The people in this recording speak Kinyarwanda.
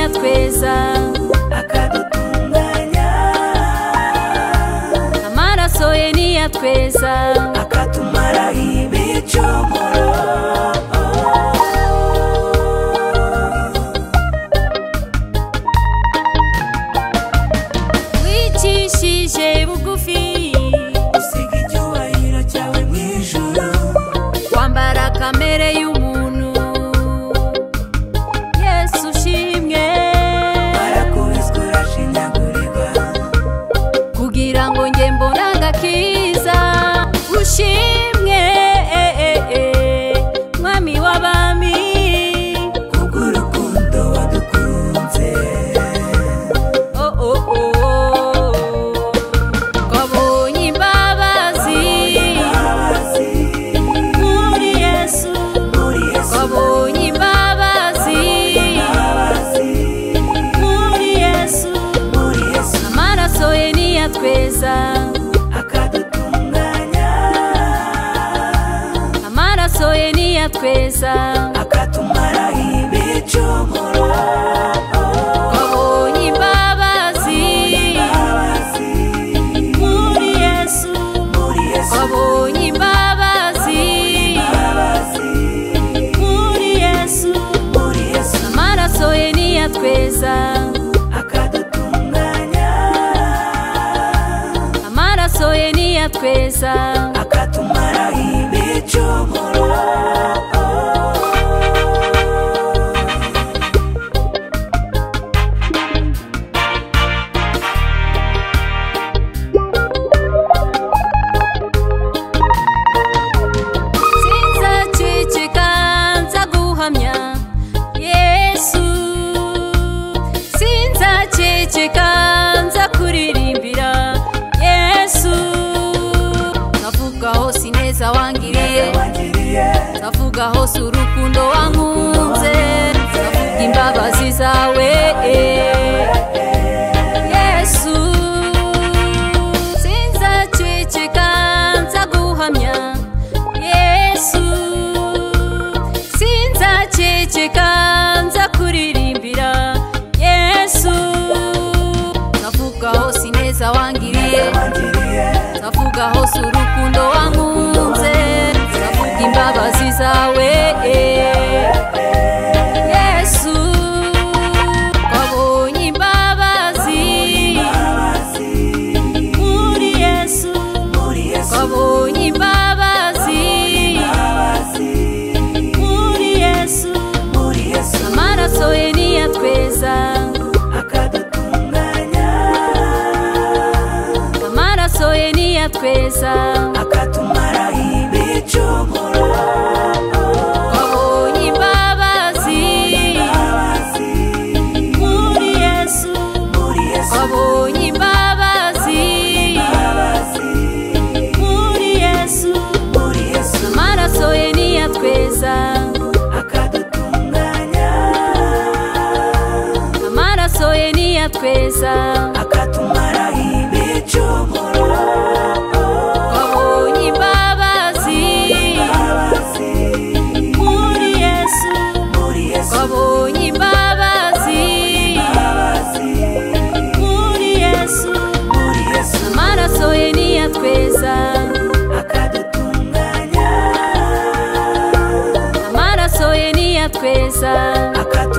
neza akadutunganya amaraso ye niya tweza akatumaraho ibicumuro wicishije bugufi usiga icyubahiro cyawe mu ijuru wambara kamere y'umuntu yesu ushimwe barakubiswe urashinyagurirwa kugira ngo njye mbone agakiza ushimwe eh, eh, eh, mwami w'abami kubw'urukundo wadukunze Oh, oh, oh, oh. twabonye imbabazi abazi muri yesu muri yesu twabonye imbabazi abazi muri yesu muri yesu amaraso ye niya tweza akadutunganya amaraso ye niya tweza akatumaraho ibicumuro Twabonye imbabazi abazi muri Yesu. muri yesu Twabonye imbabazi abazi muri Yesu. muri yesu Amaraso ye niya tweza akadutunganya amaraso ye niya tweza akatumaraho ibicumuro sinzaceceka nza guhamya yesu sinzaceceka nza kuririmbira yesu navuga hose ineza wangiriye wagiriye ndavuga hose urukundo wankunze ndavuga imbabazi zawe yesu sinzaceceka nza guhamya yesu sinzaceceka nza kuririmbira yesu ndavuga hose ineza wangiriye wagiriye ndavuga hose urukundo wankunze ndavuga imbabazi zawe yesu wabonye imbabazi abazi muri yesu muri yesu wabonye imbabazi abazi muri yesu muri yesu amaraso ye niya tweza akadutunganya amaraso ye niya tweza akatumaraho ibicumuro wabonye imbabazi abazi muri yesu muri yesu wabonye imbabazi abazi muri yesu muri yesu amaraso ye niya tweza akadutunganya amaraso ye niya tweza akatumaraho ibicumuro wabonye imbabazi abazi muri yesu muri yesu wabonye imbabazi abazi muri yesu muri yesu amaraso ye niya tweza akadutunganya amaraso ye niya tweza akadutunganya